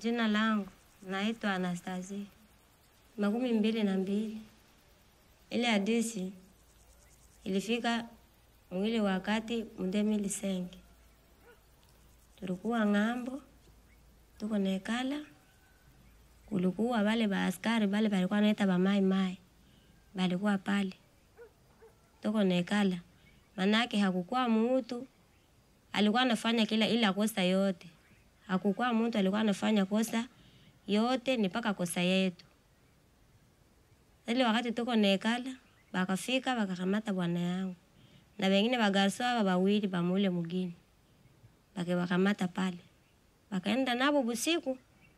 Jina langu naitwa Anastasia, makumi mbili na mbili. Ile hadisi ilifika mwili wakati mndemi lisenge, tulikuwa ng'ambo, tuko nekala, kulikuwa wale baaskari bale balikuwa naita bamai mai balikuwa pale, tuko nekala, manake hakukuwa mutu alikuwa anafanya kila ila kosa yote hakukuwa mtu alikuwa anafanya kosa yote ni paka kosa yetu. Ile wakati tuko nekala, bakafika bakakamata bwana yangu na wengine bagarso aba bawili bamule mugini, bakebakamata pale, bakaenda nabo busiku.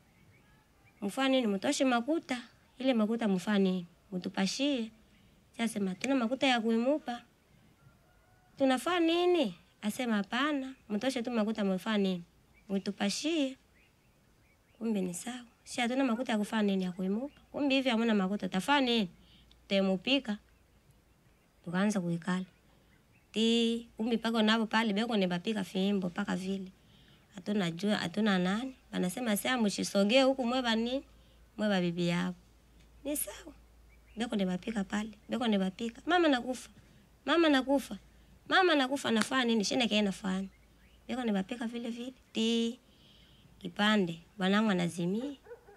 Mfaa nini? Mutoshe makuta, ile makuta mfaa nini? Mutupashie. Sasema tuna makuta ya kuimupa, tunafaa nini? Asema hapana, mtoshe tu makuta mfaa nini? Mwitupashie. Kumbe ni sawa. Si hatuna makuta ya kufanya nini ya kuimuka. Kumbe hivi hamuna makuta tafaa nini? Temupika. Tukaanza kuikala. Ti kumbe pako nabo pale beko ne bapika fimbo paka vile. Hatuna jua, hatuna nani. Banasema sasa mshisogee huku mwe bani? Mwe ba bibi yao. Ni sawa. Beko ne bapika pale. Beko ne bapika. Mama nakufa. Mama nakufa. Mama nakufa nafanya nini? Shine kaenda fanya. Beko ne bapika vile vile. Ti kipande bwanangu anazimia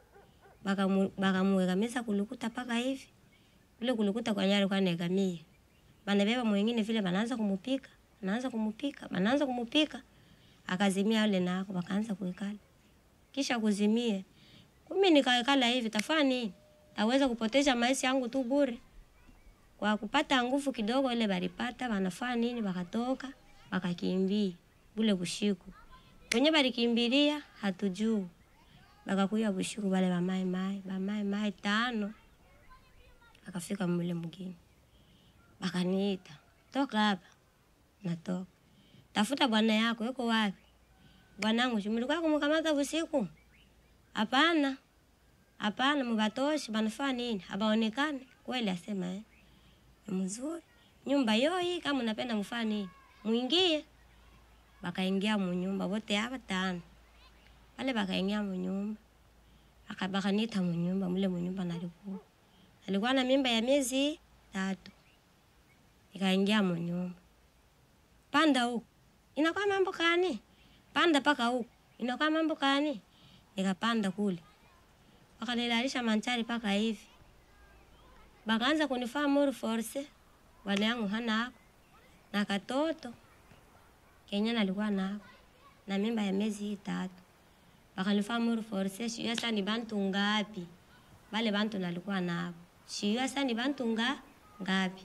bakamuegamisa kulukuta paka hivi ule kulukuta kwa nyari kwa negamia banabeba mwingine vile banaanza kumupika banaanza kumupika banaanza kumupika akazimia yule nako bakaanza kuikala kisha kuzimia kumi nikaekala hivi tafani taweza kupoteza maisha yangu tu bure kwa kupata nguvu kidogo ile balipata banafaa nini bakatoka bakakimbia bule bushiku kwenye balikimbilia hatujuu bakakuya bushiku bale bamai mai bamai mai tano akafika mule mgini bakaniita toka hapa natoka tafuta bwana yako yuko wapi bwanangu shumulikuwa kumukamata busiku hapana hapana mubatoshi banafaa nini abaonekane kweli asema eh ni mzuri nyumba yoi kama unapenda mfaa nini mwingie bakaingia munyumba wote hapa tano wale bakaingia munyumba aka bakanita munyumba mule munyumba nalikuwa alikuwa na mimba ya miezi tatu ikaingia munyumba panda huku inakuwa mambo kani panda paka huku inakuwa mambo kani nikapanda kule wakanilalisha manchari paka hivi bakaanza kunifaa muru force bwana yangu hana ako na katoto Kenya nalikuwa nako na mimba ya miezi hii tatu, bakanifaa muru force shiyo sasa ni bantu ngapi? Bale bantu nalikuwa nabo shiyo sasa ni bantu nga ngapi?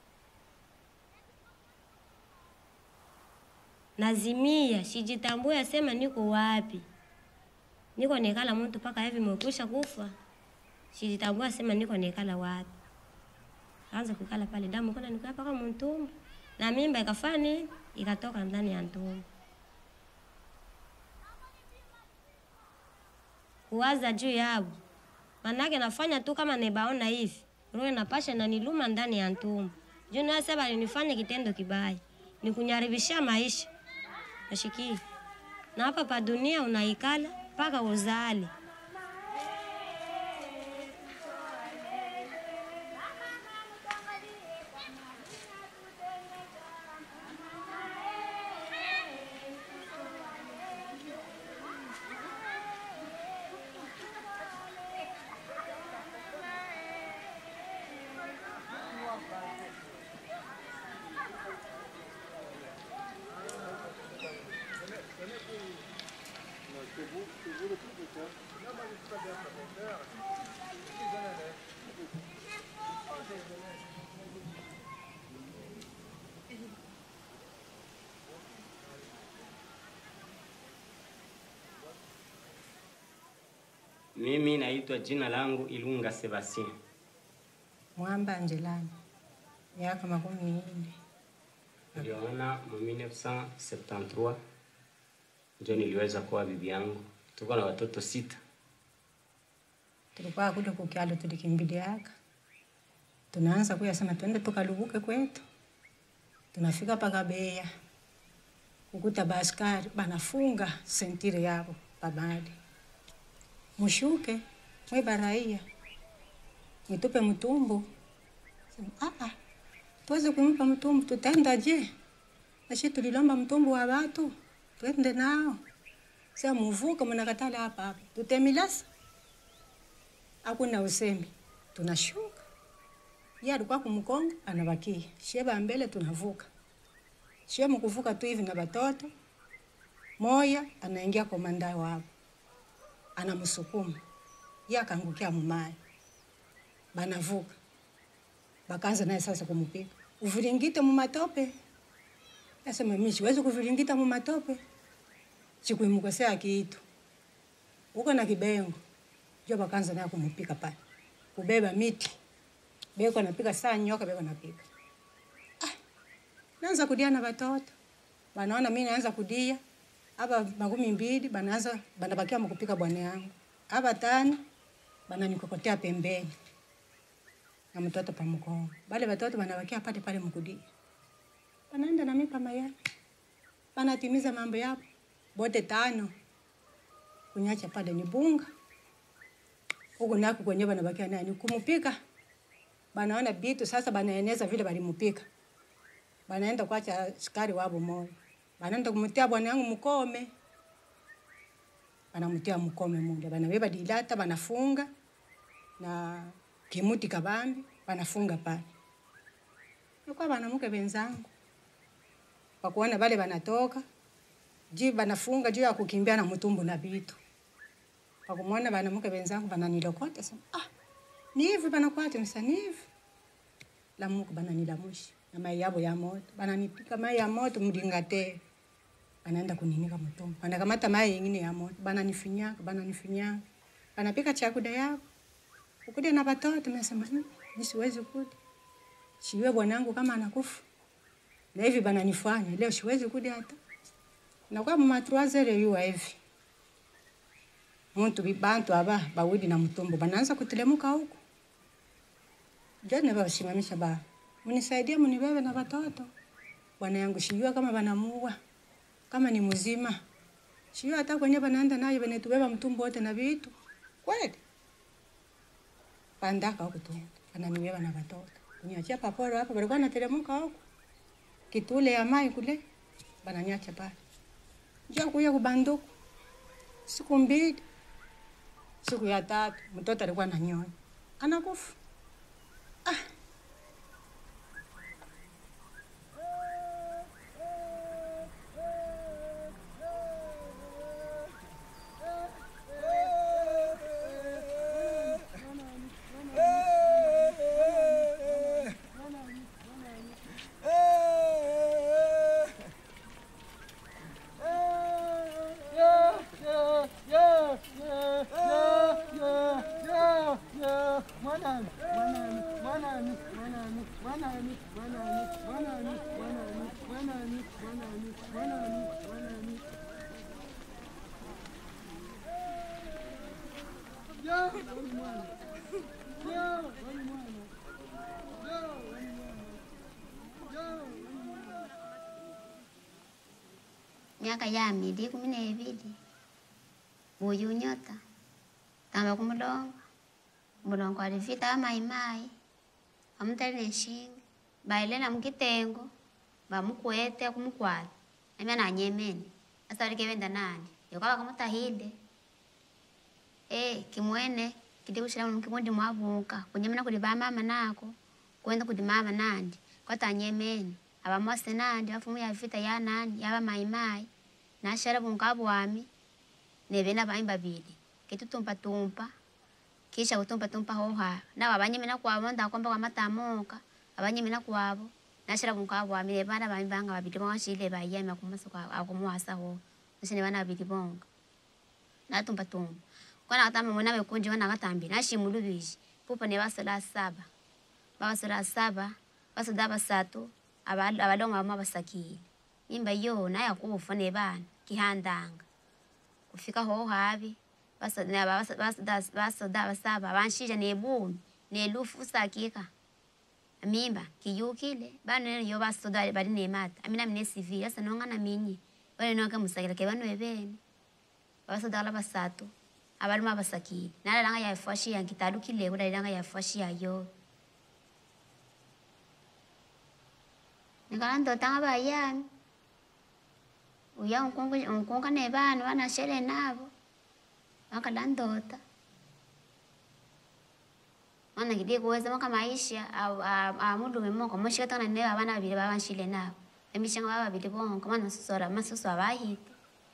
Nazimia sijitambua, sema niko wapi? Niko nekala mtu paka hivi mwekusha kufa, sijitambua, sema niko nekala wapi? Kaanza kukala pale, damu kuna nikaa paka mtumbo na mimba ikafanya nini? Ikatoka ndani ya tumbo. Kuwaza juu yabo, manake nafanya tu kama nebaona hivi, roho napasha na niluma ndani ya tumbo. Juu na sasa balinifanya kitendo kibaya, nikunyaribishia maisha. Nashiki. Na hapa pa dunia unaikala mpaka uzali. Mimi naitwa jina langu Ilunga Sebastien. Mwamba Angelani, miaka makumi nne. Niliona mu 1973 ndio niliweza kuwa bibi yangu. Tuko na watoto sita. Tulikuwa kule kukyalo tulikimbiliaka, tunaanza kuyasema twende tukalubuke kwetu. Tunafika paka Beya kukuta baskari banafunga sentire yabo pabali, mushuke mwe baraia mwitupe mtumbu Sema, "Ah, ah, tuweze kumpa mtumbu tutaenda je nashi tulilomba mtumbu wa watu twende nao sa muvuka mnakatala hapa hapa tutemilasa hakuna usemi tunashuka ye alikuwa kumkongo anabakia sheba mbele tunavuka shie mkuvuka tu hivi na batoto moya anaingia komanda wao anamsukuma ye akaangukia mumaya banavuka bakaanza naye sasa kumpiga uviringite mumatope asema mimi siwezi kuviringita mumatope sikuimukosea kitu uko na kibengo jo bakaanza naye kumupika pale kubeba miti beko napika saa nyoka beko napika ah, naanza kudia na watoto banaona mimi naanza kudia aba makumi mbili banaanza banabakia mkupika bwana yangu aba tano bananikokotea pembeni na mtoto pa mkongo bale watoto banabakia pale pale mkudia banaenda na mimi kama yale banatimiza mambo yao bote tano kunyacha pale ni bunga huku nako kwenye banabakia nani kumupika banaona bitu sasa banaeneza vile balimupika banaenda kwacha askari wabo moyo banaenda kumutia bwana yangu mkome banamutia mkome mule banabeba dilata banafunga na kimuti kabambi banafunga pale nikuwa banamuke benzangu pakuona bale banatoka juu banafunga juu ya kukimbia na mtumbu na bitu pakumwona banamuke benzangu bananilokota sema ah ni hivi banakwata msa ni hivi lamuka bananilamusha na mai yabo ya moto bananipika mai ya moto mlingate banaenda kuninika mtumbu banakamata mai yengine ya moto bananifinyaka bananifinyaka banapika chakuda yako ukude na batoto nasema "Mm, mi siwezi kuda shiwe bwanangu kama anakufa na hivi bananifanya leo siwezi kuda hata nakuwa mumatruazere yuwa hivi muntu bi- bantu aba bawidi na mtumbu banaanza kutelemuka huku jana basimamisha ba mnisaidie mnibebe na watoto bwana yangu sijua kama banamuua kama ni mzima sijua hata kwenye banaenda nayo banetubeba mtumbu wote na vitu kweli pandaka huku tu ananibeba na watoto kuniachia paporo hapa balikuwa natelemuka huku kitule ya mai kule bananyacha pale njoo kuya kubanduku siku mbili siku ya tatu mtoto alikuwa ananyonya anakufa miaka ya mili kumi na ibili buyu nyota tamba kumulongo mulongo alivita amaimai amutali neshinga bailena mukitengo bamukwete kumukwala amya nanyemene asa alikevenda nani yokava kamutahide e kimwene kiti kushila mu kimundi mwavuka kunyemena kuli bamama nako kwenda kuti mama nandi kwatanyemene abamwase nandi bafumu ya vita ya nani yaba maimai nashara bunga bwami nebena bami babili kitutumpa tumpa kisha kutumpa tumpa hoha nabo abanyemena kwabo ndakwamba kwamatamoka abanyemena kwabo nashara bunga bwami nebana bami banga babili bawashile bayama kumasa kwa akumwasa ho nashine bana babili bonga natumpa tumpa kwana katamba mwana bekunji wana katambi nashimulubiji pupa ne basola saba babasola saba basoda basatu abal- abalonga bama basakile mimba yo naye kufa nebana kihandanga kufika ho habi basoda basa- basoda- basoda basaba banshija nebumi nelufu sakika mimba kiyukile bana yo basoda bali nemata amina mine sivile asa nonga na minyi bale noke musakila ke bano ebene basoda la basatu abaluma basakile nalalanga yafwashia nkitalukileko dalilanga yafwashia yo nikala ndotanga bayami uya unkunga ne bana banashele nabo wakala ndota mana kidie kuweza maka maisha au amulume moko moshika tana ne abana babili babanshile nabo emishanga baba babili bonko mana susora masusu abahite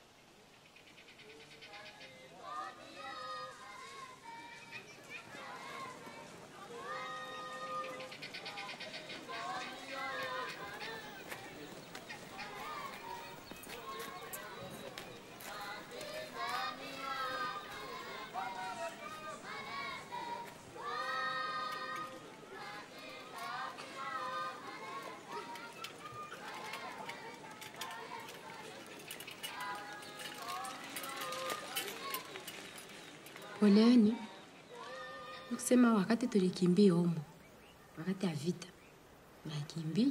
Poleni. Kusema wakati tulikimbia humo, wakati ya vita nakimbia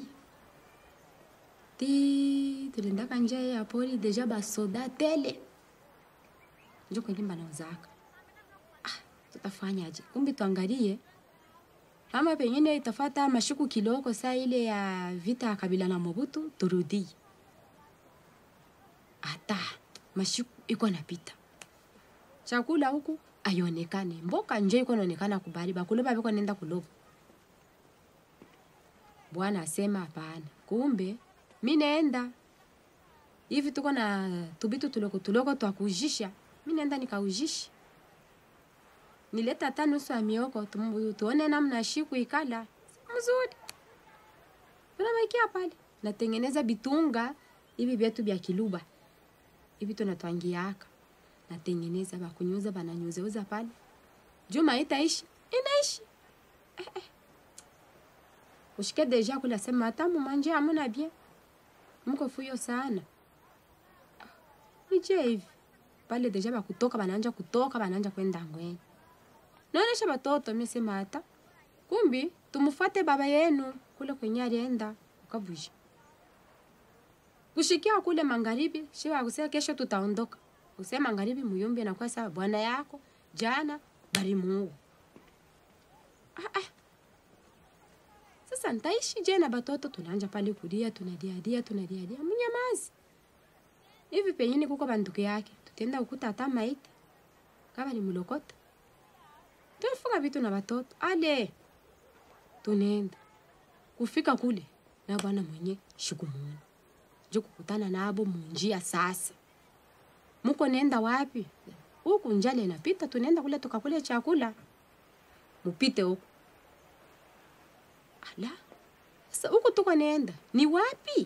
ti tuliendaka njia ya pori deja basoda tele njo kwenye banauzaka. Ah, tutafanyaje? Kumbi tuangalie ama pengine itafata mashuku kiloko saa ile ya vita ya Kabila na Mobutu turudie. Ata mashuku iko napita chakula huku aionekane mboka nje iko naonekana kubali bakule babiko nenda kuloba bwana asema hapana kumbe mi naenda hivi tuko na tubitu tuloko tuloko twakujisha mi naenda nikaujisha nileta hata nusu ya mioko tumu- tuone namna shiku ikala mzuri tunamaikia pale natengeneza bitunga hivi vyetu vya kiluba hivi tunatwangiaka natengeneza bakunyuza bananyuzeuza pale juma itaishi inaishi eh, eh. ushike deja kula sema hata mumanje amuna bien mko fuyo sana Ah, ije hivi pale deja bakutoka bananja kutoka bananja kwenda ngweni naonesha batoto misema hata kumbi tumufate baba yenu kule kwenye alienda ukavuja kushikia kule magharibi shiwa kusema kesho tutaondoka usema magharibi muyumbi nakuwa sawa bwana yako jana bari muua ah, ah. sasa ntaishi je na batoto tunaanja pale kulia tunadiadia tunadiadia mnyamazi hivi penyini kuko banduku yake tutenda ukuta hata maiti kama ni mulokota tunafunga vitu na batoto ale tunenda kufika kule na bwana mwenye shikumuona jo kukutana nabo munjia sasa muko nenda wapi huku njale inapita tunaenda kule tukakule chakula mupite huku ala sasa huku tuko nenda ni wapi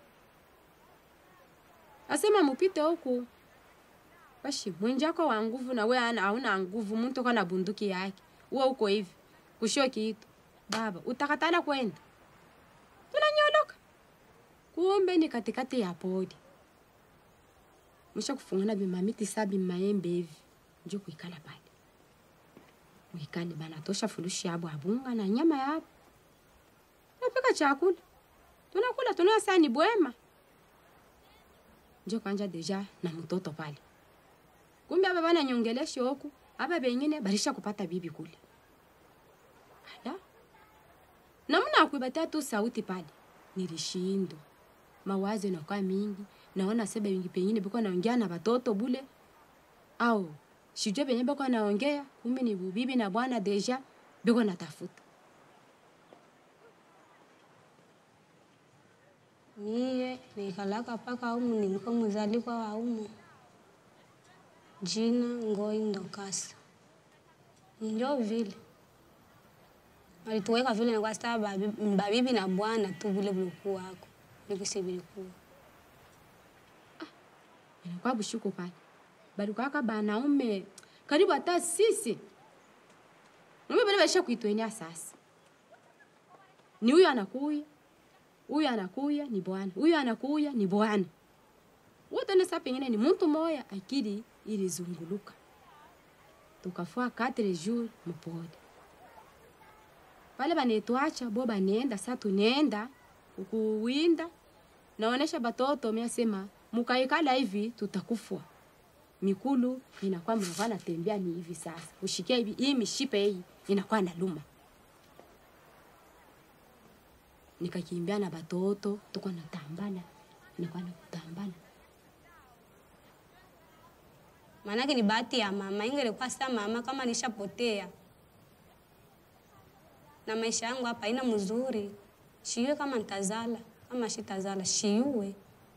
asema mupite huku bashi mwenjako wa nguvu na we ana hauna nguvu mtu kana bunduki yake uwe uko hivi kushio kitu baba utakatala kwenda tunanyoloka kumbe ni katikati ya podi mwisha kufungana bimamiti sa bimaembe hivi njo kuikala pale mwikale banatosha fulushi yabo abunga na nyama yabo napika chakula tunakula tunaa sani bwema njo kanja deja na mtoto pale kumbe aba bananyongeleshi oku aba bengine barisha kupata bibi kule ala namna akuibatia tu sauti pale nilishindwa mawazo inakuwa mingi naona sebe wingi pengine biko naongea na batoto bule au sijue penye biko naongea kumbe ni bubibi na bwana deja biko natafuta Mie nikalaka paka umu, nilikuwa mzalikwa wa umu, jina Ngoi Ndokasa. Njo vile walituweka vile, na kwa sababu babi- babibi na bwana tu vile vilikuwako nikisi vilikuwa inakuwa bushuko pale balikuwaka banaume karibu hata sisi naume bale baisha kuitwenia sasa ni huyu anakuya huyu anakuya ni bwana huyu anakuya ni bwana wote nesa pengine ni mtu moya akili ilizunguluka tukafua katre jour mupori pale banetwacha bo banenda sa tunenda ukuwinda naonesha batoto miasema mukaikala hivi tutakufwa mikulu inakuwa mnakuwa natembea ni hivi sasa, ushikia hivi, hii mishipe hii inakuwa naluma. Nikakimbia na batoto tuko natambana, inakuwa nakutambana maanake ni bahati ya mama. Ingelikuwa sasa mama kama nishapotea na maisha yangu hapa haina mzuri, shiwe kama ntazala kama shitazala shiuwe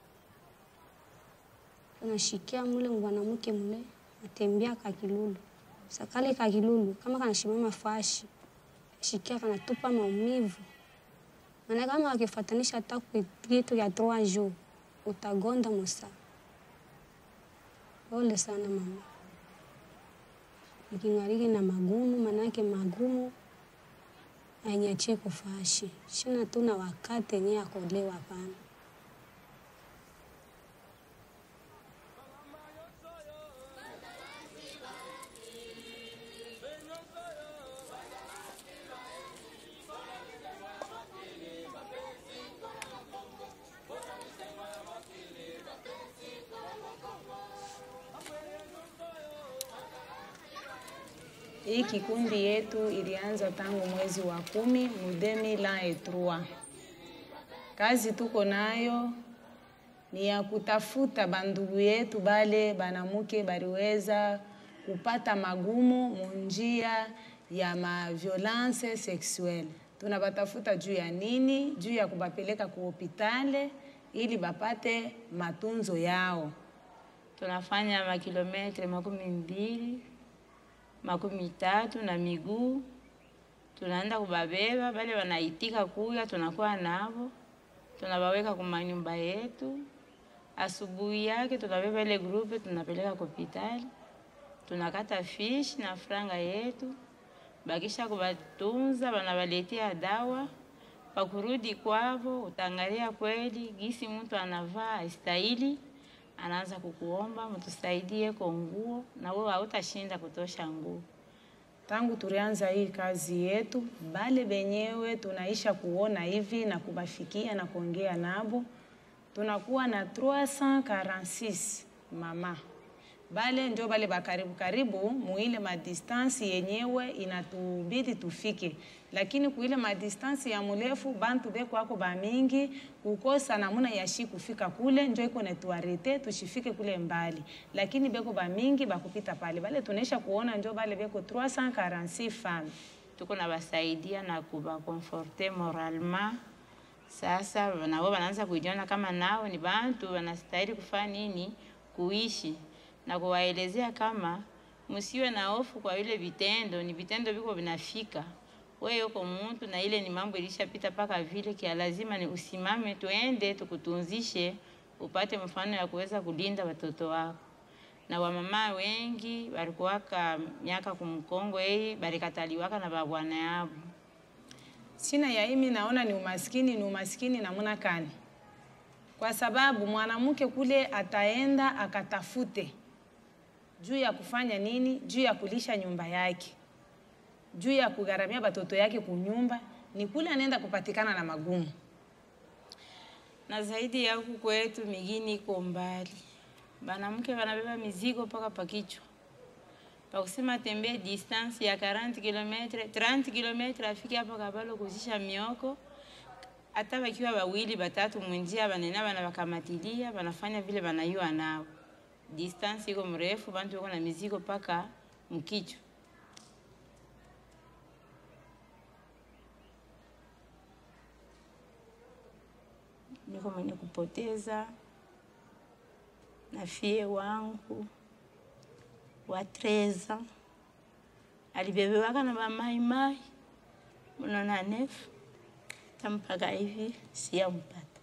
tunashikia mule mwanamke mule atembea kakilulu sakale kakilulu kama kanashimama fashi shikia kanatupa maumivu maana kama akifatanisha hata kitu ya trois jours utagonda musa Pole sana mama, nikingariki na magumu, manake magumu anyachie kufashi shina tuna wakati yenye akolewa hapana. Hii kikundi yetu ilianza tangu mwezi wa kumi mu 2003. Kazi tuko nayo ni ya kutafuta bandugu yetu bale banamuke baliweza kupata magumu munjia ya ma violence sexuelle. Tunabatafuta juu ya nini? Juu ya kubapeleka ku hopitale ili bapate matunzo yao. tunafanya makilometre makumi mbili makumi tatu na miguu, tunaenda kubabeba bale wanaitika kuya, tunakuwa navo, tunabaweka kumanyumba yetu. Asubuhi yake tunabeba ile grupe, tunapeleka hospitali, tunakata fish na franga yetu, bakisha kubatunza, banabaletea dawa pakurudi kwavo, utaangalia kweli gisi mtu anavaa astahili anaanza kukuomba mtusaidie kwa nguo, na wewe hautashinda kutosha nguo. Tangu tulianza hii kazi yetu, bale benyewe tunaisha kuona hivi na kubafikia na kuongea nabo, tunakuwa na 346 mama bale ndio bale bakaribu karibu muile madistansi yenyewe inatubidi tufike, lakini kuile madistansi ya murefu bantu beko ako bamingi kukosa namuna yashi kufika kule, njo iko netuarete tushifike kule mbali, lakini beko bamingi bakupita pale bale tunaisha kuona njo bale beko 346 femmes Tuko na basaidia na kubakonforte moralement. Sasa nao wanaanza kujiona kama nao ni bantu wanastahili kufanya nini, kuishi na kuwaelezea kama msiwe na hofu kwa vile vitendo, ni vitendo viko vinafika. Wewe uko mtu na ile ni mambo ilishapita paka vile kia, lazima ni usimame, tuende tukutunzishe, upate mfano ya kuweza kulinda watoto wako. Na wamama wengi walikuwaka miaka kumkongo hii balikataliwaka na babwana yabo. Sina ya imi naona ni umaskini, ni umaskini namuna kani? Kwa sababu mwanamke kule ataenda akatafute juu ya kufanya nini? Juu ya kulisha nyumba yake, juu ya kugharamia batoto yake kunyumba, ni kule anaenda kupatikana na magumu. na zaidi ya huku kwetu migini iko mbali, banamke banabeba mizigo mpaka pakichwa, pakusema tembee distance ya 40 km 30 km afike hapa Kabalo kuzisha mioko. Hata bakiwa bawili batatu munjia, banena bana bakamatilia, banafanya vile banayua nao. Distance iko mrefu, bantu wako na mizigo mpaka mkichwa. niko mwenye kupoteza na fie wangu wa treza alibebewaka na bamaimai mnona nefu tampaka hivi siyampata.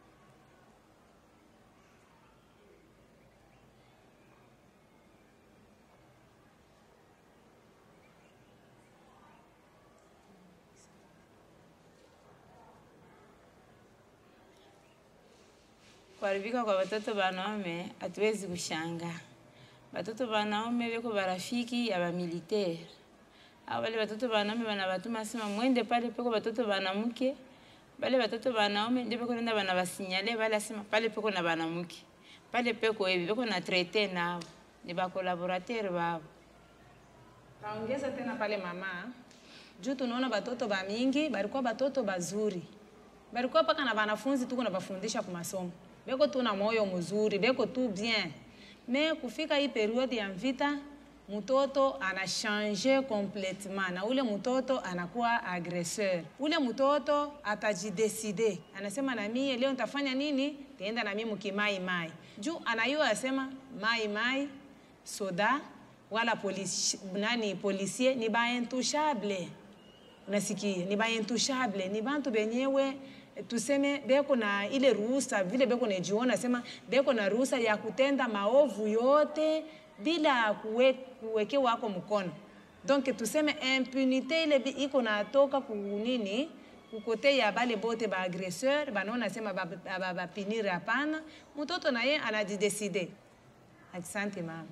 Kuharibika kwa watoto wanaume hatuwezi kushangaa. Watoto wanaume beko barafiki ya bamilitaire au wale watoto wanaume wanabatuma sema mwende pale peko watoto wanamke, wale watoto wanaume ndio beko nenda banabasinyale wale asema pale peko na wanamke pale peko hivi beko na traite nao ni bakolaborateur babo Taongeza tena pale mama, juu tunaona batoto ba mingi balikuwa batoto bazuri, balikuwa paka na banafunzi tuko na bafundisha ku masomo, beko tu na moyo mzuri, beko tu bien. Me kufika hii periode ya mvita, mtoto anashange complètement na ule mtoto anakuwa agresseur. Ule mtoto atajideside, anasema na mie leo nitafanya nini? Taenda na mie mukimai mai, juu anayua asema mai mai soda wala polisi, nani polisie ni baintouchable unasikia ni baintouchable ni bantu benyewe tuseme beko na ile ruhusa vile beko najiona sema beko na ruhusa ya kutenda maovu yote bila kuwe, kuweke wako mkono donc tuseme impunité ile bi- iko natoka kunini kukote ya bale bote ba agresseur banaona sema bapinire ba, ba, bapinire hapana mtoto naye anajideside asante mama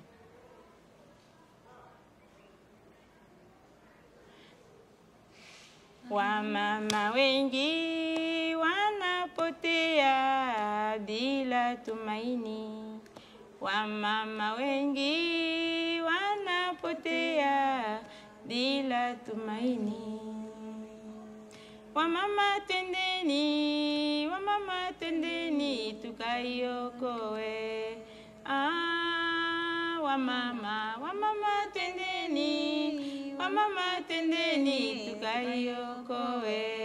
Wamama wengi wanapotea bila tumaini. Wamama wengi wanapotea bila tumaini. Wamama tendeni, wamama tendeni tukaiokoe. Ah, wamama, wamama tendeni, wamama tendeni tukaiokoe.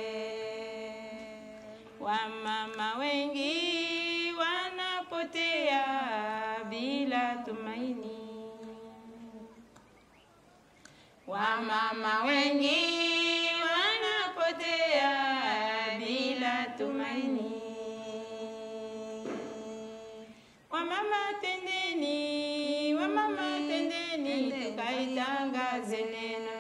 Wamama wengi wanapotea bila tumaini. Wamama wengi wanapotea bila tumaini. Wamama tendeni, wamama tendeni, tukaitangaze neno.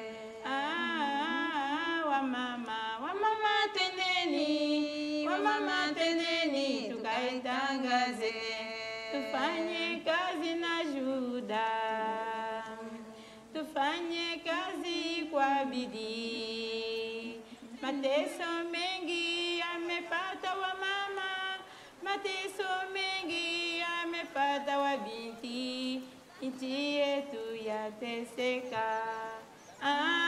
Ah, wamama, wamama tendeni, wamama tendeni, tukaitangaze. Tufanye kazi na juhuda tufanye kazi kwa bidii. Mateso mengi yamepata wamama, mateso mengi yamepata wabinti, nchi yetu yateseka. Ah,